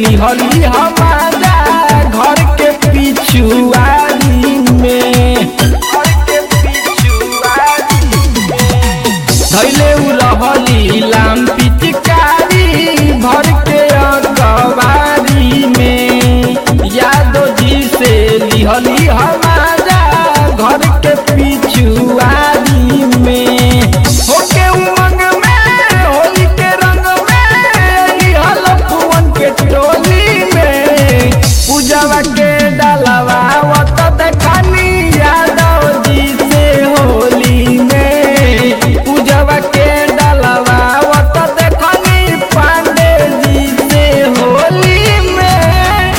लिहली हमारा घर के पिछुआरी में घर के पिछुआरी में धैले उ रहली लाम पिचकारी भर के अकबारी में यादो जी से लिहली हमारा घर के पिछुआरी में होके उमंग में होली के रंग में लिहल फुवन के टोली में पूजवा के डालवा वत देखनी यादव जी से होली में पूजवा के डालवा वत देखनी पांडे जी से होली में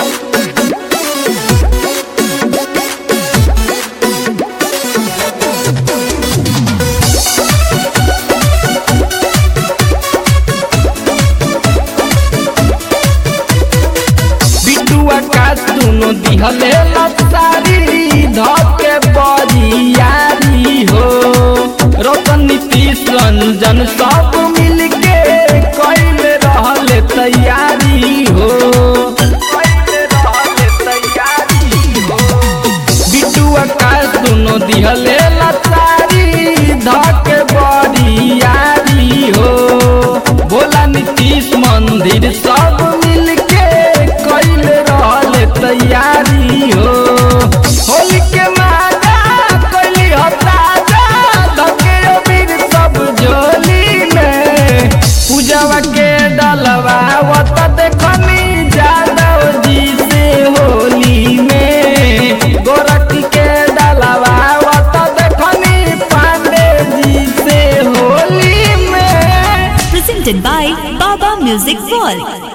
बिटुआ का सुनो दिहले लसारी धके बरियारी हो रतन नीतीश रंजन सब मिलके कैले रहले तैयारी हो कैले रहले तैयारी हो बिटुआ का सुनो दिहले लसारी धके बरियारी हो भोला नीतीश मंदिर सब मिलके कैले रहले तैयारी हो होली के मादा कैली हो ताजा धके अबीर सब झोली में पूजवा के डलवा वत देखनी जादव जी से होली में गोरखी के डलवा वत देखनी पांडे जी से होली में Presented by Baba Music World.